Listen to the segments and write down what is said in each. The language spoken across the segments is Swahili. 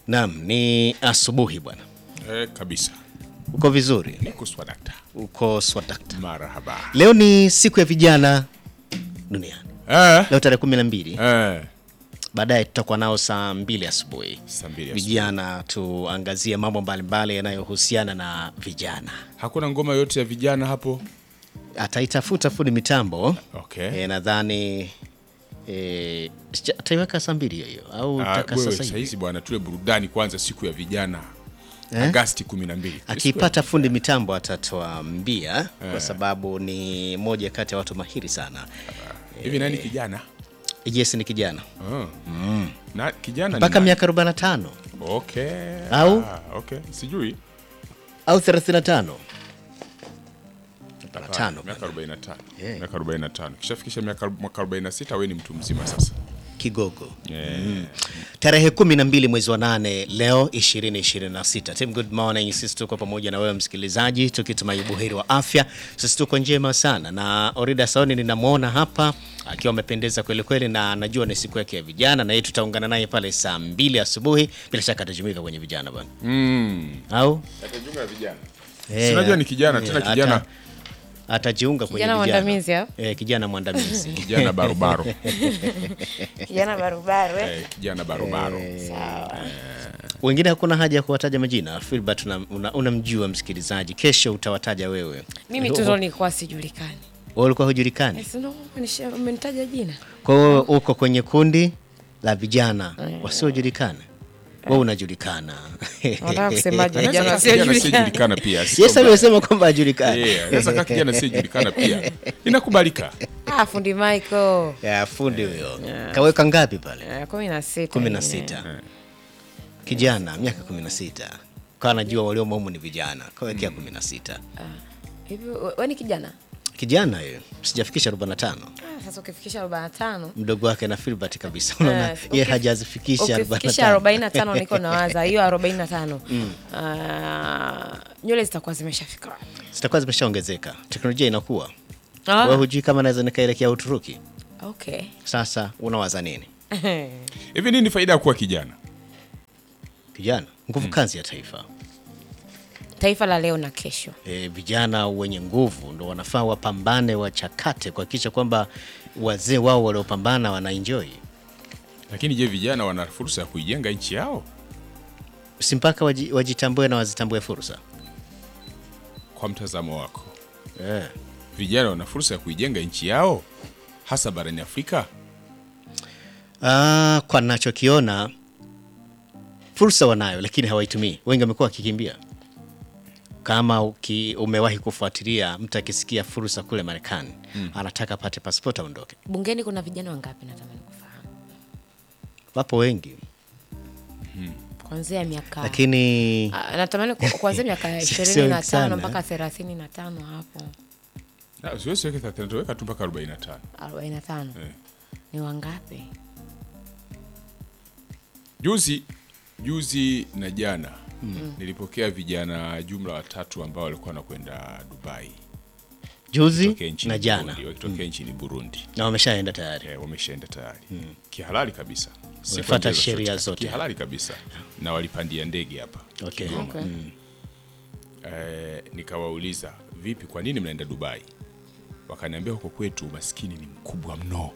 Naam, ni asubuhi bwana. Eh, kabisa. Uko vizuri? Niko swadakta. Uko swadakta. Marahaba. Leo ni siku ya vijana duniani. Eh. Leo tarehe kumi na mbili. Eh. Baadaye tutakuwa nao saa mbili asubuhi. Saa mbili asubuhi. Vijana tuangazie mambo mbalimbali yanayohusiana na vijana. Hakuna ngoma yote ya vijana hapo. Ataitafuta fundi mitambo Okay. e, nadhani e, sija- ataiweka saa mbili hiyo hiyo au Ah, taka wewe sasa hivi sahizi bwana, tule burudani kwanza siku ya vijana Eh? Agasti 12. akipata fundi mitambo atatuambia kwa sababu ni moja kati ya watu mahiri sana. Hivi nani kijana? Yes, ni kijana Oh. Na kijana ni mpaka nani? miaka 45 Okay. Au? Ah, okay. Sijui. au 35 45 Miaka 45. Yeah. Miaka 45. Kishafikisha miaka mwaka 46 wewe ni mtu mzima sasa. kigogo. Yeah. Tarehe kumi na mbili mwezi wa nane leo 2026. Team good morning, sisi tuko pamoja na wewe msikilizaji, tukitumai buheri wa afya. Sisi tuko njema sana, na Orida Saoni ninamwona hapa akiwa amependeza kweli kweli, na najua ni siku yake ya vijana, na yeye tutaungana naye pale saa mbili asubuhi. Bila shaka atajumuika kwenye vijana bwana, Mm. au Atajiunga na vijana. Eh, Sinajua ni kijana, eh, tena ata- kijana. atajiunga kwenye Kijana vijana. mwandamizi, au? Eh, kijana mwandamizi Kijana barobaro. Kijana barubaru eh? Eh, kijana barobaro. Sawa. wengine hakuna haja ya kuwataja majina. Filbert unamjua una, unamjua msikilizaji, kesho utawataja wewe. Mimi tu ndo nilikuwa sijulikani. Wewe ulikuwa hujulikani. Eh, si ndo umenisha- umenitaja jina Kwa hiyo uko kwenye kundi la vijana wasiojulikana, wewe unajulikana. nataka kusemaje Anaweza vijana kaa kijana wasiojulikana asiyejulikana pia. sio Yes, mbaya. amesema kwamba hajulikani. Eh, anaweza kaa kijana asiyejulikana pia. Inakubalika. ah fundi Michael Ya fundi huyo kaweka ngapi pale? Eh, kumi na sita kumi na eh. sita. Kijana miaka kumi na sita kawa najua waliomo humu ni vijana, kawekea kumi na sita. hivi we- we ni kijana Kijana huyo sijafikisha 45 ah, sasa ukifikisha 45 mdogo wake na Filbert kabisa, unaona Eh, yeye uki- hajazifikisha ukifikisha 45. 45 niko nawaza hiyo 45 Ah, nywele zitakuwa zimeshafika wapi? Zitakuwa zimeshaongezeka, teknolojia inakuwa. Ah, Wewe hujui kama naweza nikaelekea Uturuki. okay Sasa unawaza nini? Hivi nini faida ya kuwa kijana? Kijana nguvu kazi ya taifa. taifa la leo na kesho E, vijana wenye nguvu ndo wanafaa wapambane, wachakate kuhakikisha kwamba wazee wao waliopambana wanaenjoy, Lakini je, vijana wana fursa ya kuijenga nchi yao? si mpaka waji, wajitambue na wazitambue fursa Kwa mtazamo wako, e. vijana wana fursa ya kuijenga nchi yao hasa barani Afrika? Ah, kwa nachokiona fursa wanayo, lakini hawaitumii. Wengi wamekuwa wakikimbia. Kama uki, umewahi kufuatilia mtu akisikia fursa kule Marekani anataka apate pasipoti aondoke. bungeni kuna vijana wangapi natamani kufahamu Wapo wengi kuanzia miaka lakini Ah, natamani ku- kuanzia miaka Sio ishirini na sana. tano mpaka thelathini na tano hapo Ah, Siwezi weka 35, weka tu mpaka 45. arobaini na tano Eh. ni wangapi? Juzi juzi na jana nilipokea vijana jumla watatu ambao walikuwa wanakwenda Dubai juzi wakitokea nchini na jana Burundi, wakitokea nchini Burundi. na wameshaenda tayari. Eh, wameshaenda tayari kihalali kabisa, Si Wamefuata kwa njia sheria zozote, zote. kihalali kabisa, na walipandia ndege hapa Okay. Kigoma. Okay. Eh, nikawauliza vipi, kwa nini mnaenda Dubai? Wakaniambia huko kwetu umaskini ni mkubwa mno.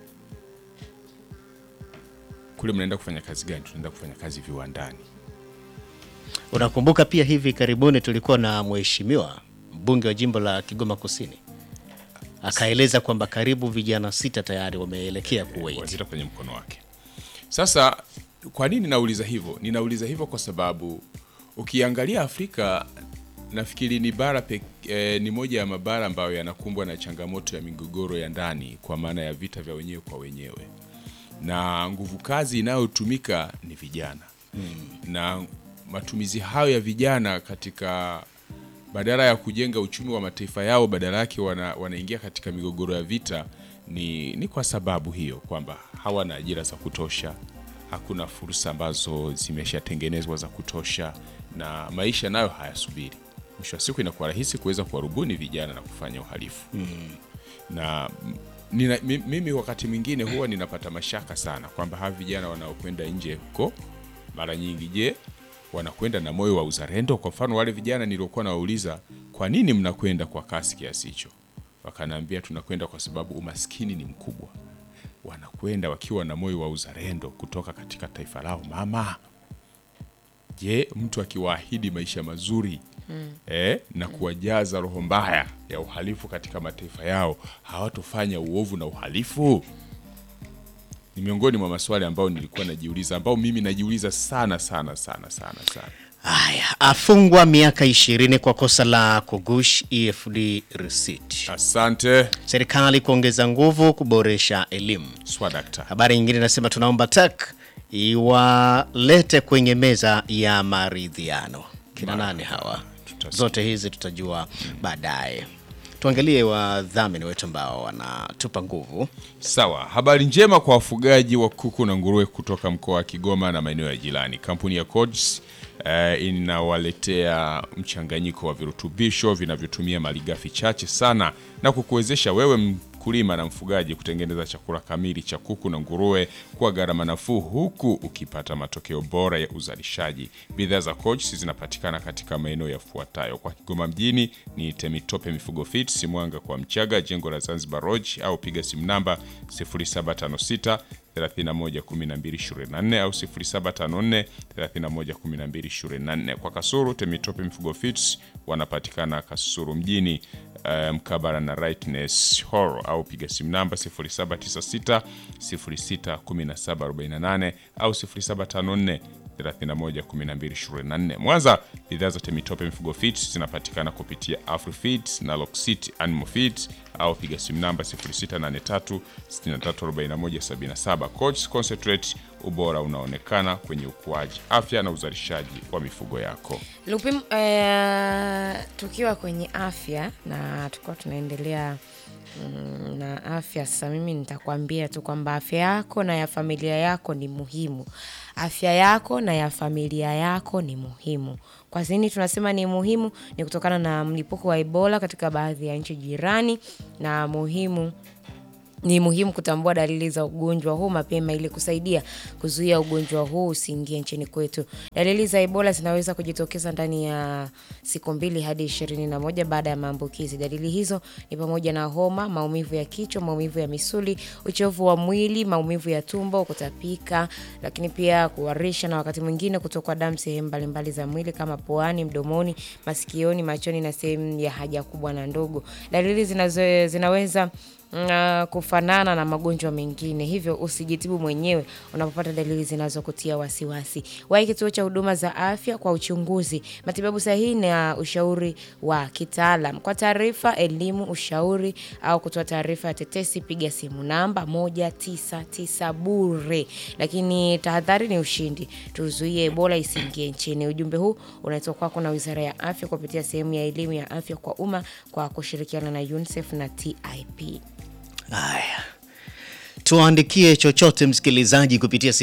Kule mnaenda kufanya kazi gani? Tunaenda kufanya kazi viwandani. Unakumbuka pia hivi karibuni tulikuwa na mheshimiwa mbunge wa jimbo la Kigoma Kusini akaeleza kwamba karibu vijana sita tayari wameelekea Kuwait. wazita kwenye mkono wake. Sasa kwa nini nauliza hivyo? Ninauliza hivyo kwa sababu ukiangalia Afrika nafikiri ni bara pek, eh, ni moja ya mabara ambayo yanakumbwa na changamoto ya migogoro ya ndani kwa maana ya vita vya wenyewe kwa wenyewe, na nguvu kazi inayotumika ni vijana na matumizi hayo ya vijana katika badala ya kujenga uchumi wa mataifa yao, badala yake wana, wanaingia katika migogoro ya vita. Ni, ni kwa sababu hiyo kwamba hawana ajira za kutosha, hakuna fursa ambazo zimeshatengenezwa za kutosha, na maisha nayo hayasubiri. Mwisho wa siku inakuwa rahisi kuweza kuwarubuni vijana na kufanya uhalifu na m- nina, mi- mimi wakati mwingine huwa ninapata mashaka sana kwamba hawa vijana wanaokwenda nje huko mara nyingi, je, wanakwenda na moyo wa uzalendo. Kwa mfano wale vijana niliokuwa nawauliza, kwa nini mnakwenda kwa kasi kiasi hicho? Wakanaambia tunakwenda kwa sababu umaskini ni mkubwa. Wanakwenda wakiwa na moyo wa uzalendo kutoka katika taifa lao mama. Je, mtu akiwaahidi maisha mazuri eh, na kuwajaza roho mbaya ya uhalifu katika mataifa yao, hawatofanya uovu na uhalifu? Ni miongoni mwa maswali ambayo nilikuwa najiuliza, ambao mimi najiuliza sana sana sana sana sana. Haya, afungwa miaka ishirini kwa kosa la kugush EFD receipt. Asante Serikali kuongeza nguvu kuboresha elimu. swadakta. Habari nyingine inasema tunaomba TAC iwalete kwenye meza ya maridhiano. Kina nani hawa? Tutasikia. Zote hizi tutajua baadaye. Tuangalie wadhamini wetu ambao wanatupa nguvu. Sawa, habari njema kwa wafugaji wa kuku na nguruwe kutoka mkoa wa Kigoma na maeneo ya jirani. Kampuni ya Codes eh, inawaletea mchanganyiko wa virutubisho vinavyotumia malighafi chache sana na kukuwezesha wewe mkulima na mfugaji kutengeneza chakula kamili cha kuku na nguruwe kwa gharama nafuu huku ukipata matokeo bora ya uzalishaji. Bidhaa za Codes zinapatikana katika maeneo yafuatayo: kwa Kigoma mjini ni Temitope Mifugo Fits, Mwanga kwa Mchaga, jengo la Zanzibar Lodge, au piga simu namba 0756 311224 au 0754 311224. Kwa Kasuru Temitope Mifugo Fits wanapatikana Kasuru mjini eh, mkabara na Rightness Hall au piga simu namba 0796 061748 au 0754 311224. Mwanza, bidhaa za Temitope Mifugo Feeds zinapatikana kupitia Afrifeeds na Locksit Animal Feeds au piga simu namba 0683 634177. Coach Concentrate, ubora unaonekana kwenye ukuaji, afya na uzalishaji wa mifugo yako. Lupim, eh, tukiwa kwenye afya na tukiwa tunaendelea mm, na afya sasa, mimi nitakwambia tu kwamba afya yako na ya familia yako ni muhimu. Afya yako na ya familia yako ni muhimu. Kwa nini tunasema ni muhimu? Ni kutokana na mlipuko wa Ebola katika baadhi ya nchi jirani, na muhimu ni muhimu kutambua dalili za ugonjwa huu mapema ili kusaidia kuzuia ugonjwa huu usiingie nchini kwetu. Dalili za Ebola zinaweza kujitokeza ndani ya siku mbili hadi ishirini na moja baada ya maambukizi. Dalili hizo ni pamoja na homa, maumivu ya kichwa, maumivu ya misuli, uchovu wa mwili, maumivu ya tumbo, kutapika, lakini pia kuharisha na wakati mwingine kutokwa damu sehemu mbalimbali za mwili kama puani, mdomoni, masikioni, machoni na sehemu ya haja kubwa na ndogo. Dalili zinazo, zinaweza uh, kufanana na magonjwa mengine, hivyo usijitibu mwenyewe unapopata dalili zinazokutia wasiwasi. Wahi kituo cha huduma za afya kwa uchunguzi, matibabu sahihi na ushauri wa kitaalam. Kwa taarifa, elimu, ushauri au kutoa taarifa ya tetesi, piga simu namba 199 bure. Lakini tahadhari ni ushindi, tuzuie Ebola isiingie nchini. Ujumbe huu unaletwa kwako na Wizara ya Afya kupitia sehemu ya elimu ya afya kwa umma kwa kushirikiana na UNICEF na TIP. Haya, tuandikie chochote msikilizaji kupitia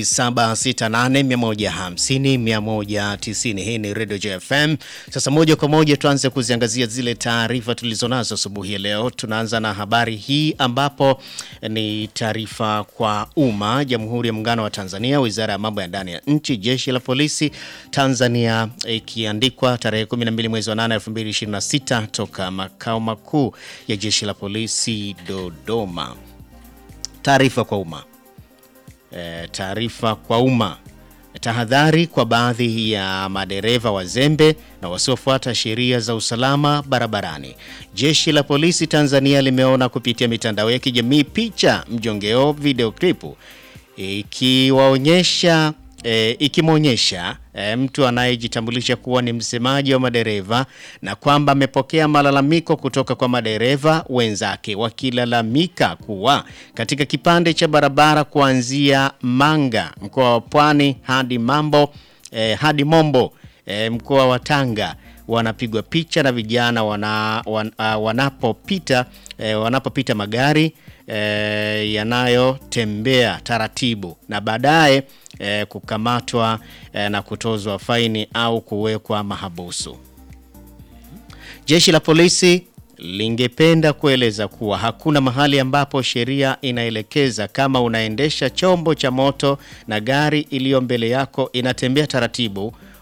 0768150190. Hii ni Radio JFM. Sasa moja kwa moja tuanze kuziangazia zile taarifa tulizonazo asubuhi ya leo. Tunaanza na habari hii ambapo ni taarifa kwa umma. Jamhuri ya Muungano wa Tanzania, Wizara ya Mambo ya Ndani ya Nchi, Jeshi la Polisi Tanzania, ikiandikwa tarehe 12 mwezi wa 8 2026 toka makao makuu ya Jeshi la Polisi Dodoma. Taarifa kwa umma. E, taarifa kwa umma. Tahadhari kwa baadhi ya madereva wazembe na wasiofuata sheria za usalama barabarani. Jeshi la Polisi Tanzania limeona kupitia mitandao ya kijamii picha mjongeo video klipu ikiwaonyesha e, ikimwonyesha e, mtu anayejitambulisha kuwa ni msemaji wa madereva na kwamba amepokea malalamiko kutoka kwa madereva wenzake wakilalamika kuwa katika kipande cha barabara kuanzia Manga mkoa wa Pwani hadi Mambo e, hadi Mombo e, mkoa wa Tanga wanapigwa picha na vijana wana, wan, uh, wanapopita eh, wanapopita magari eh, yanayotembea taratibu na baadaye eh, kukamatwa eh, na kutozwa faini au kuwekwa mahabusu. Jeshi la polisi lingependa kueleza kuwa hakuna mahali ambapo sheria inaelekeza kama unaendesha chombo cha moto na gari iliyo mbele yako inatembea taratibu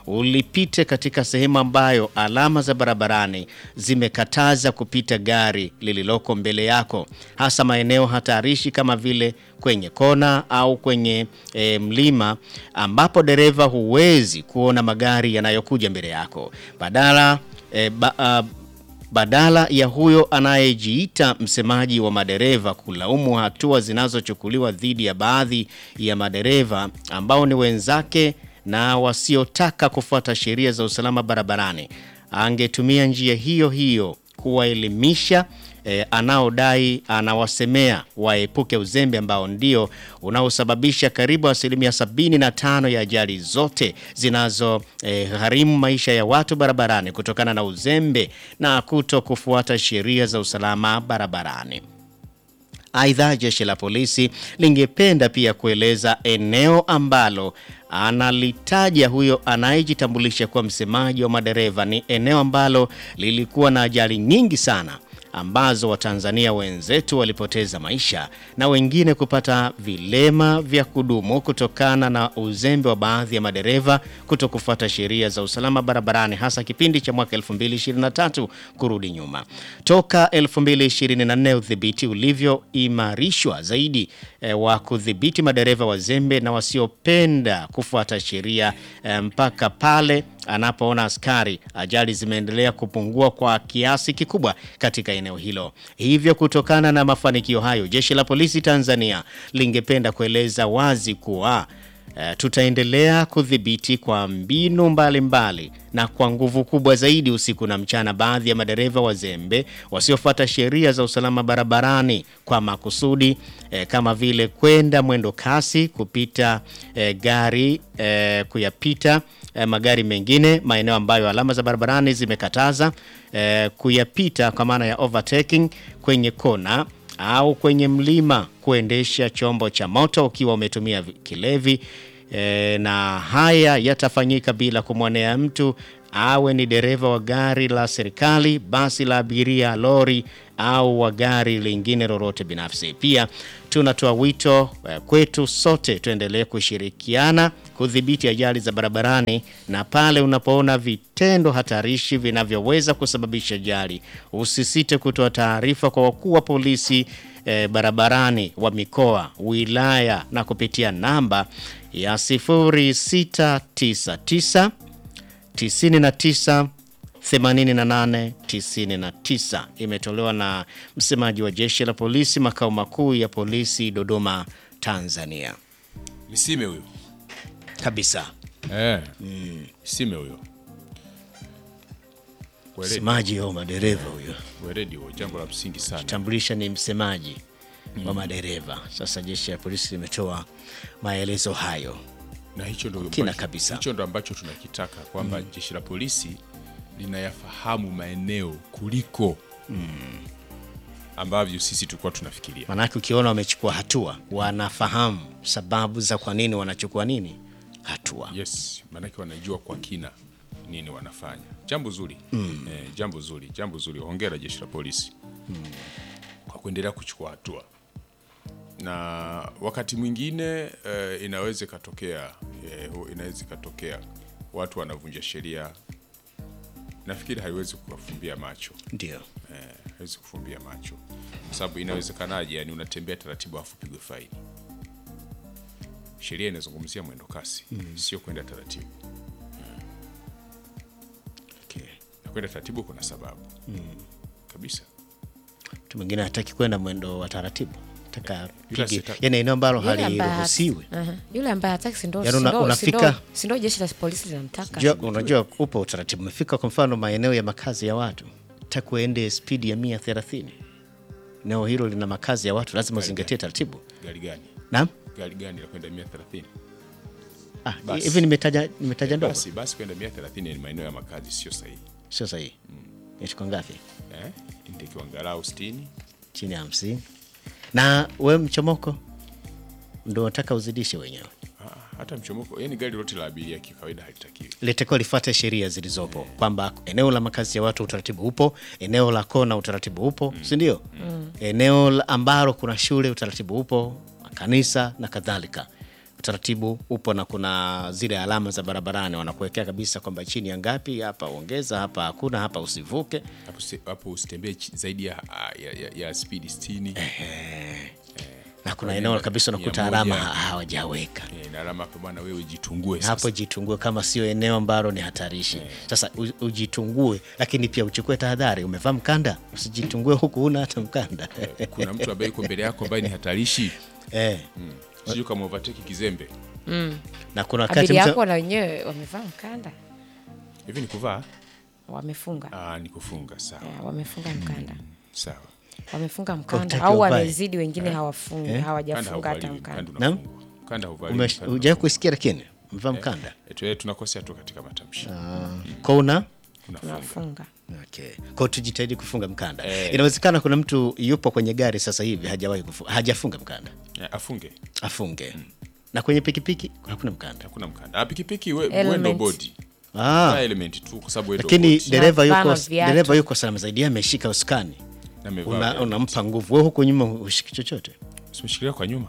ulipite katika sehemu ambayo alama za barabarani zimekataza kupita gari lililoko mbele yako, hasa maeneo hatarishi kama vile kwenye kona au kwenye e, mlima ambapo dereva huwezi kuona magari yanayokuja mbele yako. Badala e, ba, a, badala ya huyo anayejiita msemaji wa madereva kulaumu hatua zinazochukuliwa dhidi ya baadhi ya madereva ambao ni wenzake na wasiotaka kufuata sheria za usalama barabarani, angetumia njia hiyo hiyo kuwaelimisha eh, anaodai anawasemea waepuke uzembe ambao ndio unaosababisha karibu asilimia 75 ya ajali zote zinazo eh, gharimu maisha ya watu barabarani kutokana na uzembe na kuto kufuata sheria za usalama barabarani. Aidha, jeshi la polisi lingependa pia kueleza eneo ambalo analitaja huyo anayejitambulisha kuwa msemaji wa madereva ni eneo ambalo lilikuwa na ajali nyingi sana ambazo Watanzania wenzetu walipoteza maisha na wengine kupata vilema vya kudumu kutokana na uzembe wa baadhi ya madereva kuto kufuata sheria za usalama barabarani hasa kipindi cha mwaka 2023 kurudi nyuma. Toka 2024 udhibiti ulivyoimarishwa zaidi e, wa kudhibiti madereva wazembe na wasiopenda kufuata sheria e, mpaka pale anapoona askari, ajali zimeendelea kupungua kwa kiasi kikubwa katika eneo hilo. Hivyo, kutokana na mafanikio hayo, jeshi la polisi Tanzania lingependa kueleza wazi kuwa e, tutaendelea kudhibiti kwa mbinu mbalimbali mbali, na kwa nguvu kubwa zaidi usiku na mchana baadhi ya madereva wazembe wasiofuata sheria za usalama barabarani kwa makusudi e, kama vile kwenda mwendo kasi, kupita e, gari e, kuyapita e, magari mengine maeneo ambayo alama za barabarani zimekataza e, kuyapita kwa maana ya overtaking kwenye kona au kwenye mlima, kuendesha chombo cha moto ukiwa umetumia kilevi e, na haya yatafanyika bila kumwonea mtu, awe ni dereva wa gari la serikali, basi la abiria, lori au wa gari lingine lolote binafsi. Pia tunatoa wito eh, kwetu sote tuendelee kushirikiana kudhibiti ajali za barabarani, na pale unapoona vitendo hatarishi vinavyoweza kusababisha ajali, usisite kutoa taarifa kwa wakuu wa polisi eh, barabarani wa mikoa, wilaya na kupitia namba ya 0699 99 88 99 imetolewa na msemaji wa jeshi la polisi makao makuu ya polisi Dodoma, Tanzania. Misime huyo Kabisa, eh, Misime huyo Weledi, msemaji wa madereva huyo, weledi huo, jambo la msingi sana. tambulisha ni msemaji wa madereva. Sasa jeshi la polisi limetoa maelezo hayo. na hicho ndo Kina ambacho- kabisa. hicho ndo ambacho tunakitaka kwamba jeshi la polisi linayafahamu maeneo kuliko ambavyo sisi tulikuwa tunafikiria. Maanake ukiona wamechukua hatua, wanafahamu sababu za kwa nini wanachukua nini hatua. Yes, maanake wanajua kwa kina nini wanafanya. Jambo zuri eh, jambo zuri, jambo zuri. Hongera jeshi la polisi kwa kuendelea kuchukua hatua, na wakati mwingine eh, inaweza ikatokea eh, hu- inaweza ikatokea watu wanavunja sheria. Nafikiri haiwezi kuwafumbia macho Ndio eh, haiwezi kufumbia macho kwa sababu inawezekanaje? Yani unatembea taratibu afu pigwe faini. Sheria inazungumzia mwendo kasi, sio kwenda taratibu. okay. na kwenda taratibu kuna sababu kabisa. Mtu mwingine hataki kwenda mwendo wa taratibu, taka Yule pige, asita- yani eneo ambalo Yule ambaye hat- haliruhusiwi. Aha. Yule ambaye hataki si ndo Yaani una- si ndo- unafika- si ndo- si ndo jeshi la polisi linamtaka. Unajua, unajua upo utaratibu. Umefika kwa mfano maeneo ya makazi ya watu, taka uende spidi ya 130 eneo hilo lina makazi ya watu, lazima uzingatie taratibu. Gari gani Naam, gari gani la kwenda 130? ah, Basi. hivi nimetaja nimetaja ndogo, Basi basi kwenda 130 ni maeneo ya makazi, sio sahihi sio sahihi. Inachukua ngapi? eh? Inatakiwa angalau 60 Chini ya 50. Na we mchomoko ndo unataka uzidishe wenyewe, Ah, hata mchomoko, yani gari lote la abiria kikawaida halitakiwi. litakiwa lifuate sheria zilizopo kwamba eneo la makazi ya watu utaratibu upo, eneo la kona utaratibu upo, si ndio? Eneo la ambalo kuna shule utaratibu upo, makanisa na kadhalika, utaratibu upo na kuna zile alama za barabarani wanakuwekea kabisa kwamba chini ya ngapi, hapa ongeza, hapa hakuna, hapa usivuke. hapo usi- hapo usitembee chi- zaidi ya, ya, ya, ya speed 60 na kuna eneo kabisa unakuta mia alama moja. ha- hawajaweka Eh, na alama hapo bwana, wewe jitungue sasa. hapo. Jitungue kama sio eneo ambalo ni hatarishi. Sasa u- ujitungue, lakini pia uchukue tahadhari. Umevaa mkanda, usijitungue huku una hata mkanda Kuna mtu ambaye yuko mbele yako ambaye ni hatarishi, eh. sijui kama overtake kizembe Na kuna wakati Abiria mtu yako na wenyewe wamevaa mkanda, hivi. Ni kuvaa wamefunga ah, ni kufunga. Sawa Ya, wamefunga mkanda, sawa. wamefunga mkanda Hutaki au uvae? wamezidi, wengine hawafungi, Kanda hawajafunga hata hauvaliwi, mkanda. kanda Naam? unafungwa. Kanda hauvaliwi, ume- kanda hujawahi kusikia, lakini mvaa mkanda Etu, eh, tunakosea tu katika matamshi kwa una unafunga. Tunafunga. Okay. Kwa tujitahidi kufunga mkanda. Inawezekana kuna mtu yupo kwenye gari sasa hivi hajawahi kufunga, hajafunga mkanda. Eh, afunge Afunge. Na kwenye pikipiki hakuna mkanda. hakuna mkanda. Ah, pikipiki we, Element. we ndo body Ah. Ah, element tu kwa sababu we ndo Lakini body. dereva yuko Hapana, viatu. dereva yuko salama zaidi, yeye ameshika usukani. Na amevaa Una, viatu. unampa nguvu. Wewe huko nyuma ushiki chochote. Usimshikilia kwa nyuma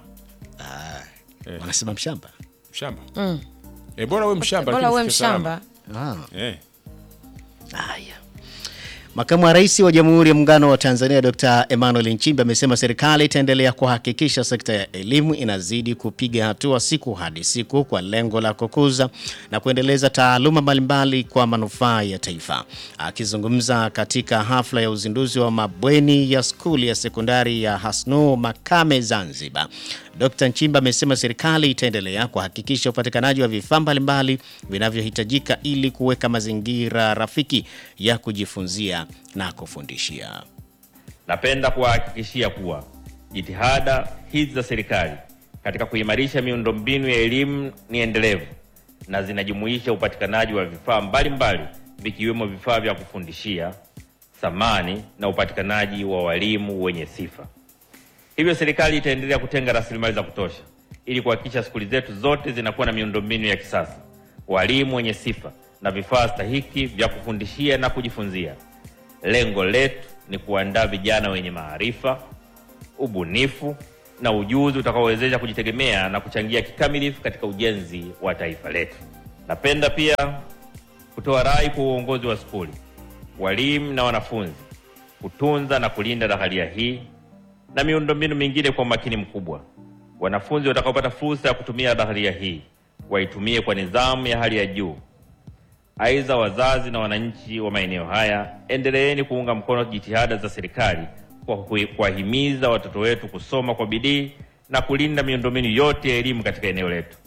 Eh. Wanasema mshamba. mshamba eh, bora we mshamba Bora lakini uwe ufike salama. mshamba. Ah. eh. Haya. Makamu wa Rais wa Jamhuri ya Muungano wa Tanzania Dr. Emmanuel Nchimbi amesema serikali itaendelea kuhakikisha sekta ya elimu inazidi kupiga hatua siku hadi siku kwa lengo la kukuza na kuendeleza taaluma mbalimbali kwa manufaa ya taifa. Akizungumza katika hafla ya uzinduzi wa mabweni ya skuli ya sekondari ya Hasnu Makame Zanzibar, Dr. Nchimba amesema serikali itaendelea kuhakikisha upatikanaji wa vifaa mbalimbali vinavyohitajika ili kuweka mazingira rafiki ya kujifunzia na kufundishia. Napenda kuwahakikishia kuwa jitihada hizi za serikali katika kuimarisha miundombinu ya elimu ni endelevu na zinajumuisha upatikanaji wa vifaa mbalimbali vikiwemo vifaa vya kufundishia, samani na upatikanaji wa walimu wenye sifa. Hivyo serikali itaendelea kutenga rasilimali za kutosha ili kuhakikisha skuli zetu zote zinakuwa na miundombinu ya kisasa, walimu wenye sifa na vifaa stahiki vya kufundishia na kujifunzia. Lengo letu ni kuandaa vijana wenye maarifa, ubunifu na ujuzi utakaowezesha kujitegemea na kuchangia kikamilifu katika ujenzi wa taifa letu. Napenda pia kutoa rai kwa uongozi wa skuli, walimu na wanafunzi kutunza na kulinda dhaharia hii na miundombinu mingine kwa umakini mkubwa. Wanafunzi watakaopata fursa ya kutumia dhaharia hii waitumie kwa nidhamu ya hali ya juu. Aidha, wazazi na wananchi wa maeneo haya, endeleeni kuunga mkono jitihada za serikali kwa kui- kuwahimiza watoto wetu kusoma kwa bidii na kulinda miundombinu yote ya elimu katika eneo letu.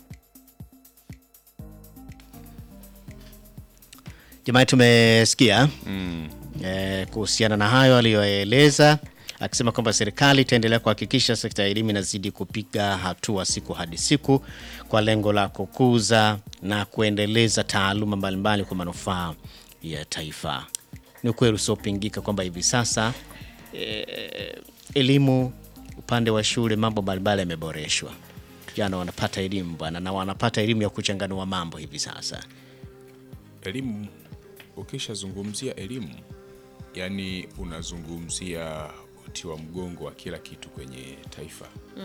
Jamani, tumesikia eh, kuhusiana na hayo aliyoeleza akisema kwamba serikali itaendelea kuhakikisha sekta ya elimu inazidi kupiga hatua siku hadi siku kwa lengo la kukuza na kuendeleza taaluma mbalimbali kwa manufaa ya taifa. Ni ukweli usiopingika kwamba hivi sasa eh, elimu upande wa shule mambo mbalimbali yameboreshwa. Vijana wanapata elimu bwana, na wanapata elimu ya kuchanganua mambo hivi sasa. elimu ukishazungumzia elimu yani unazungumzia uti wa mgongo wa kila kitu kwenye taifa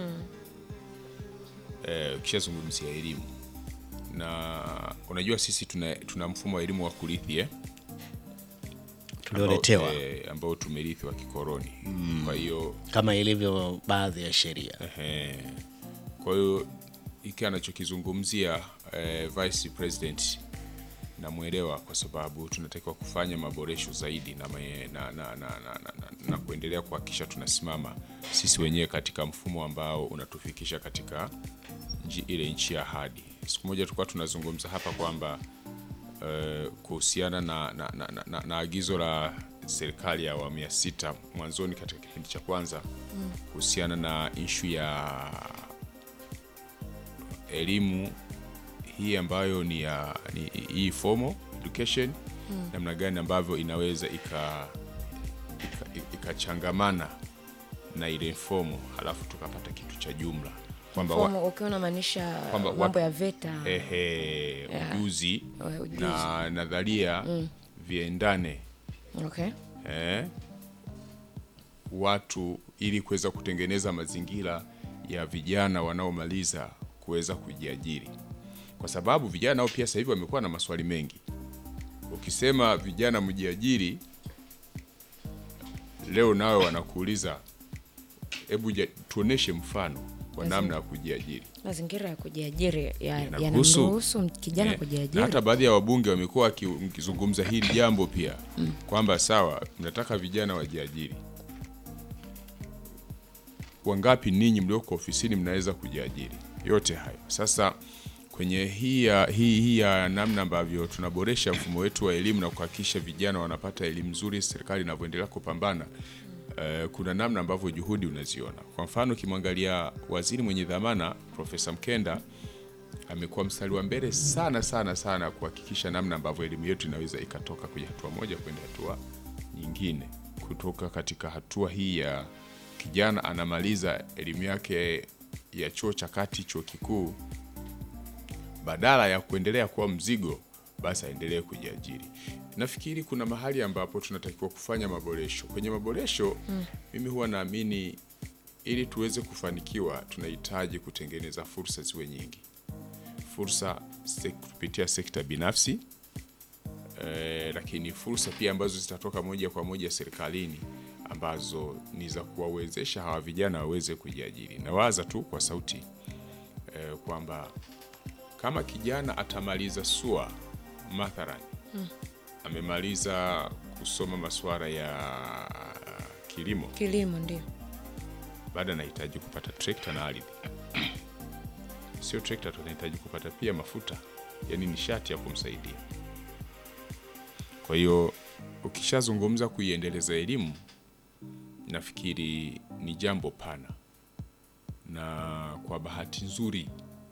Eh, ukishazungumzia elimu na unajua sisi tuna, tuna mfumo wa elimu wa kurithi eh? Tulioletewa ambao, eh, ambao tumerithi wa kikoroni kwa hiyo kama ilivyo baadhi ya sheria. Ehe. Kwa hiyo hiki anachokizungumzia eh, Vice President namwelewa kwa sababu tunatakiwa kufanya maboresho zaidi na, me, na, na, na, na, na, na, na kuendelea kuhakikisha tunasimama sisi wenyewe katika mfumo ambao unatufikisha katika nji, ile nchi ya ahadi. Siku moja tulikuwa tunazungumza hapa kwamba eh, kuhusiana na, na, na, na, na, na agizo la serikali ya awamu ya sita mwanzoni katika kipindi cha kwanza kuhusiana na ishu ya elimu hii ambayo ni ya ni, hii formal education namna gani ambavyo inaweza ika ika- ikachangamana na ile informal halafu tukapata kitu cha jumla kwamba wa- Mfumo ukiwa unamaanisha Kwamba mambo watu- ya VETA ehe, ujuzi Eh, ujuzi. na nadharia viendane okay. eh, watu ili kuweza kutengeneza mazingira ya vijana wanaomaliza kuweza kujiajiri, kwa sababu vijana nao pia sasa hivi wamekuwa na maswali mengi. Ukisema vijana mjiajiri, leo nawe wanakuuliza hebu ja- tuoneshe mfano wa namna ya kujiajiri. mazingira ya kujiajiri ya- Yanaruhusu- yanamruhusu kijana Eh, kujiajiri na hata baadhi ya wabunge wamekuwa waki- mkizungumza hili jambo pia kwamba sawa, mnataka vijana wajiajiri. Wangapi ninyi mlioko ofisini mnaweza kujiajiri? Yote hayo sasa kwenye hii ya, hii, hii ya namna ambavyo tunaboresha mfumo wetu wa elimu na kuhakikisha vijana wanapata elimu nzuri, serikali inavyoendelea kupambana eh, kuna namna ambavyo juhudi unaziona. Kwa mfano ukimwangalia waziri mwenye dhamana Profesa Mkenda amekuwa mstari wa mbele sana sana sana kuhakikisha namna ambavyo elimu yetu inaweza ikatoka kwenye hatua moja kwenda hatua nyingine, kutoka katika hatua hii ya kijana anamaliza elimu yake ya chuo cha kati, chuo kikuu, badala ya kuendelea kuwa mzigo, basi aendelee kujiajiri. Nafikiri kuna mahali ambapo tunatakiwa kufanya maboresho. Kwenye maboresho mimi huwa naamini ili tuweze kufanikiwa tunahitaji kutengeneza fursa ziwe nyingi fursa sek- kupitia sekta binafsi eh, lakini fursa pia ambazo zitatoka moja kwa moja serikalini ambazo ni za kuwawezesha hawa vijana waweze kujiajiri. Nawaza tu kwa sauti eh, kwamba kama kijana atamaliza SUA mathalan amemaliza kusoma masuala ya kilimo, kilimo ndio baada anahitaji kupata trekta na ardhi. Sio trekta tu, anahitaji kupata pia mafuta, yaani nishati ya kumsaidia. Kwa hiyo ukishazungumza kuiendeleza elimu, nafikiri ni jambo pana, na kwa bahati nzuri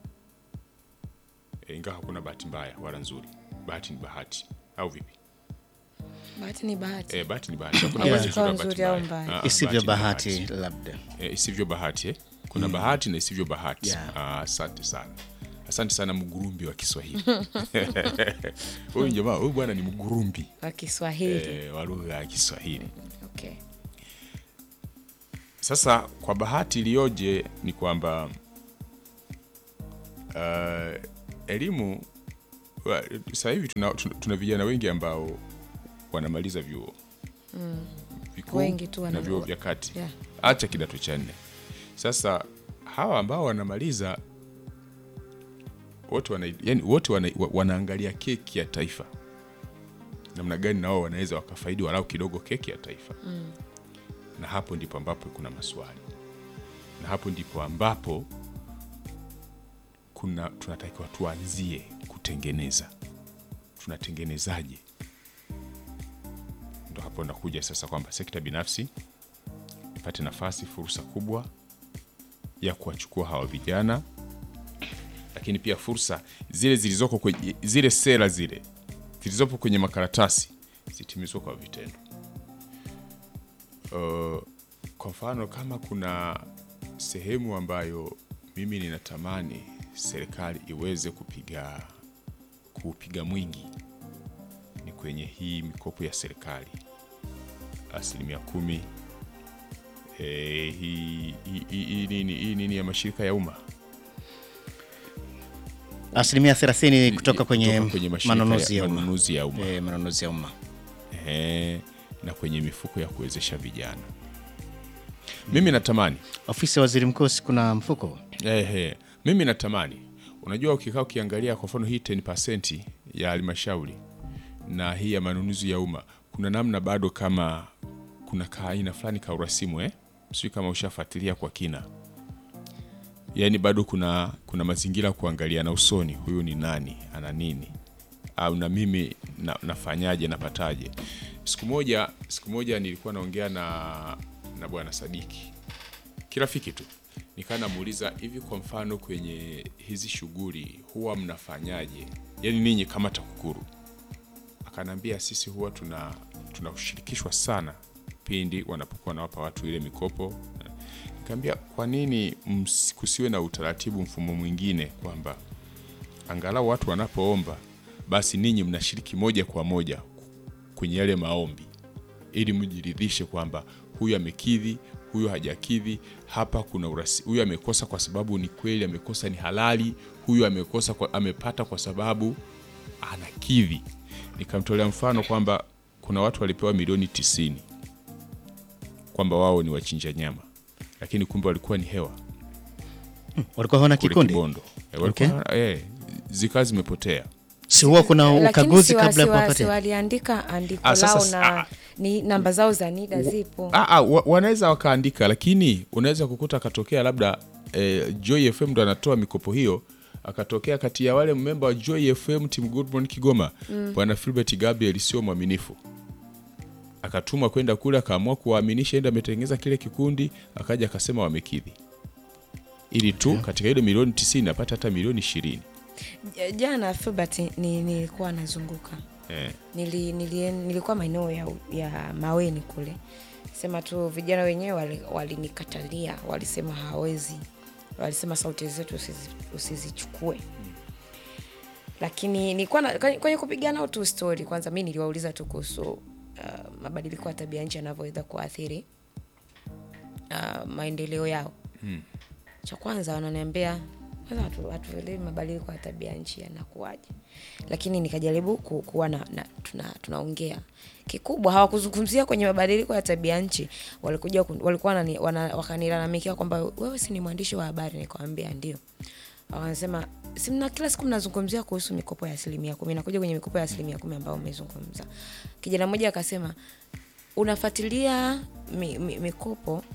e, ingawa hakuna bahati mbaya wala nzuri, bahati ni bahati, au vipi? bahati ni bahati E, bahati ni bahati, hakuna Haiwezi bahati kuwa nzuri nzuri wala au bahati mbaya. mbaya. Ah, isivyo ni bahati labda e, isivyo bahati eh? kuna bahati na isivyo bahati Yeah. Ah, asante sana asante sana mgurumbi wa kiswahili huyu jamaa huyu bwana ni mgurumbi wa kiswahili e, wa lugha ya kiswahili okay. sasa kwa bahati iliyoje ni kwamba uh, elimu wa- sasa hivi tuna, tuna, tuna vijana wengi ambao wanamaliza vyuo vikuu Wengi tu na wana- vyuo vya kati Yeah. acha kidato cha nne sasa hawa ambao wanamaliza wote wana, yani wote wana, wa- wanaangalia keki ya taifa namna gani nao wanaweza wakafaidi walau kidogo keki ya taifa na hapo ndipo ambapo kuna maswali na hapo ndipo ambapo kuna tunatakiwa tuanzie kutengeneza tunatengenezaje ndo hapo nakuja sasa kwamba sekta binafsi ipate nafasi fursa kubwa ya kuwachukua hawa vijana lakini pia fursa zile zilizoko kwenye zile sera zile zilizopo kwenye makaratasi zitimizwe kwa vitendo Uh, kwa mfano kama kuna sehemu ambayo mimi ninatamani serikali iweze kupiga kupiga mwingi ni kwenye hii mikopo ya serikali asilimia kumi eh, hii hii- hii- hii nini hii nini ya mashirika ya umma asilimia 30 kutoka kwenye, kutoka kwenye mashirika manunuzi ya, ya umma manunuzi ya umma Eh, manunuzi ya umma Ehe, na kwenye mifuko ya kuwezesha vijana mimi natamani ofisi ya waziri mkuu si kuna mfuko Ehe, mimi natamani, unajua, ukikaa ukiangalia kwa mfano hii 10% ya halmashauri na hii ya manunuzi ya umma, kuna namna bado kama kuna kaaina fulani ka urasimu eh? Sijui kama ushafuatilia kwa kina, yaani bado kuna kuna mazingira ya kuangalia na usoni, huyu ni nani, ana nini, au na mimi na, nafanyaje, napataje? Siku moja siku moja nilikuwa naongea na na bwana Sadiki kirafiki tu nikaa namuuliza hivi kwa mfano kwenye hizi shughuli huwa mnafanyaje yaani ninyi kama TAKUKURU akanaambia sisi huwa tuna tunashirikishwa sana pindi wanapokuwa nawapa watu ile mikopo nikaambia kwa nini ms- kusiwe na utaratibu mfumo mwingine kwamba angalau watu wanapoomba basi ninyi mnashiriki moja kwa moja kwenye yale maombi ili mjiridhishe kwamba huyu amekidhi huyu hajakidhi hapa, kuna urasi, huyu amekosa kwa sababu ni kweli amekosa, ni halali, huyu amekosa kwa, amepata kwa sababu anakidhi. Nikamtolea mfano kwamba kuna watu walipewa milioni tisini kwamba wao ni wachinja nyama, lakini kumbe walikuwa ni hewa Walikuwa hawana kule kikundi, Kibondo. Eh, walikuwa, eh, zikawa zimepotea si huwa kuna Lakini ukaguzi si wa- kabla ya si wa- si kuwapatia? waliandika andiko Ah, sasa lao s- na ah. ni namba zao za NIDA zipo. Ah, ah, wa- wanaweza wakaandika, lakini unaweza kukuta akatokea labda eh, Joy FM ndo anatoa mikopo hiyo, akatokea kati ya wale memba wa Joy FM Team Good Morning Kigoma bwana Philbert Gabriel sio mwaminifu, akatumwa kwenda kule, akaamua kuwaaminisha, enda ametengeneza kile kikundi, akaja akasema wamekidhi, ili tu katika ile milioni 90 apate hata milioni 20 J- Jana Filbert ni, nilikuwa nazunguka eh. nili, nili, nilikuwa maeneo ya, ya Maweni kule, sema tu vijana wenyewe wali- walinikatalia, walisema hawezi, walisema sauti zetu usizi- usizichukue lakini nilikuwa na- kwenye kwenye kupigana tu story. Kwanza mi niliwauliza tu kuhusu uh, mabadiliko ya tabia nchi yanavyoweza kuathiri uh, maendeleo yao cha kwanza wananiambia kwanza hatu- hatuelewi mabadiliko ya tabia nchi yanakuwaje, lakini nikajaribu ku, kuwa na, na tuna, tunaongea kikubwa. Hawakuzungumzia kwenye mabadiliko ya tabia nchi, walikuja kun- walikuwa wanani- wana- wakanilalamikia kwamba wewe si ni mwandishi wa habari. Nikawambia ndio. Wanasema si mna kila siku mnazungumzia kuhusu mikopo ya asilimia kumi, nakuja kwenye mikopo ya asilimia kumi ambayo umezungumza. Kijana mmoja akasema unafuatilia mi, mi, mikopo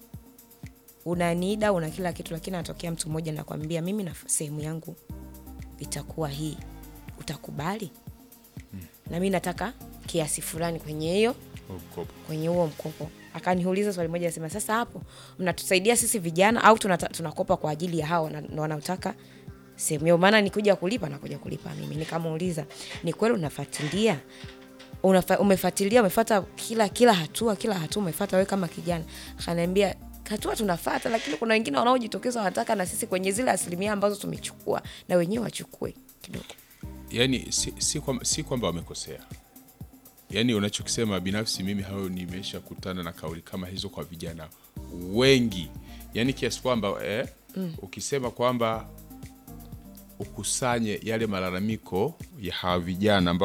una NIDA una kila kitu, lakini anatokea mtu mmoja nakwambia, mimi na sehemu yangu itakuwa hii, utakubali? Na mi nataka kiasi fulani kwenye hiyo Mkopo. kwenye huo mkopo. Akaniuliza swali moja, asema sasa hapo mnatusaidia sisi vijana au tunata, tunakopa kwa ajili ya hao wana- wanaotaka sehemu hiyo? Maana nikuja kulipa nakuja kulipa mimi. Nikamuuliza, ni kweli unafuatilia unafa, umefuatilia umefuata kila kila hatua kila hatua umefuata wewe kama kijana? Akaniambia hatua tunafuata, lakini kuna wengine wanaojitokeza wanataka na sisi kwenye zile asilimia ambazo tumechukua na wenyewe wachukue kidogo. yani si, si, kwamba, si kwamba wamekosea yaani unachokisema binafsi mimi hayo nimesha kutana na kauli kama hizo kwa vijana wengi yaani kiasi kwamba eh, ukisema kwamba ukusanye yale malalamiko ya hawa vijana ambao